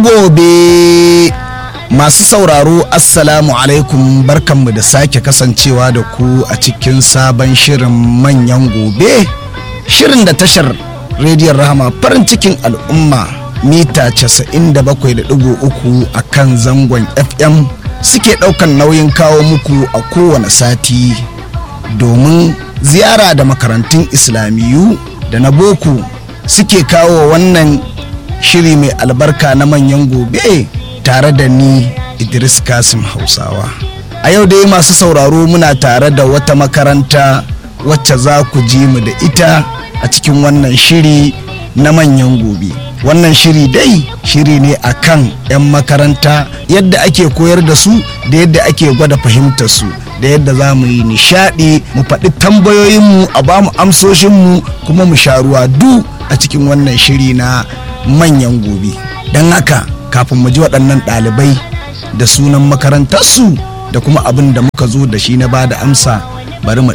gobe masu sauraro assalamu alaikum barkanmu da sake kasancewa da ku a cikin sabon shirin manyan gobe shirin da tashar rediyon rahama farin cikin al'umma mita 97.3 a kan zangon fm suke ɗaukan nauyin kawo muku a kowane sati domin ziyara da makarantun islamiyu da na boko suke kawo wannan shiri mai albarka na manyan gobe tare da ni idris kasim hausawa a yau dai masu sauraro muna tare da wata makaranta wacce za ku ji mu da ita a cikin wannan shiri na manyan gobe wannan shiri dai shiri ne a kan 'yan makaranta yadda ake koyar da su da yadda ake gwada fahimtar su da yadda za mu yi nishadi mu faɗi tambayoyinmu a ba mu amsoshinmu kuma mu sha ruwa du a cikin wannan shiri na manyan gobe don haka kafin mu ji waɗannan ɗalibai da sunan makarantarsu da kuma abin da muka zo da shi na ba da amsa bari mu